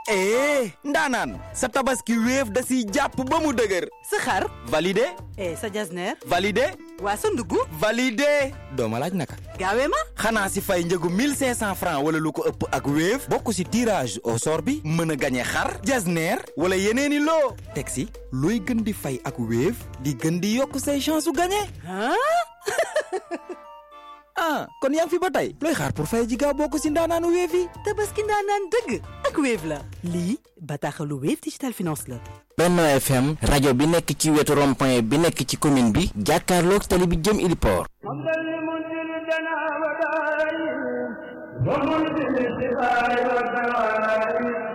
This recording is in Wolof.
eh ndaanaan sa tabaski wéef da siy jàpp ba mu dëgër sa xar validé eh sa jasneer validé waa sa ndugg validé dooma laaj naka gaawee ma xanaa si fay njëgu 1500 francs wala lu ko ëpp ak wéef bokk si tirage au sort bi mën a gañe xar jasneer wala yeneeni loo teg si looy gën di fay ak wéef di gën di yokk say chance su gañe ah ah kon yaa ngi fi ba tey looy xaar pour fay ji gaaw bokk si ndaanaanu wéef yi tabaski ndaanaan dëgg ak Wave la lii bataaxalu Wave Digital Finance la Benno FM rajo bi nekk ci wetu rond-point bi nekk ci commune bi jàkkaarloog tali bi jëm Iliport حمدا لمنزل الدنا ودائم ومنزل الشفاء والدواء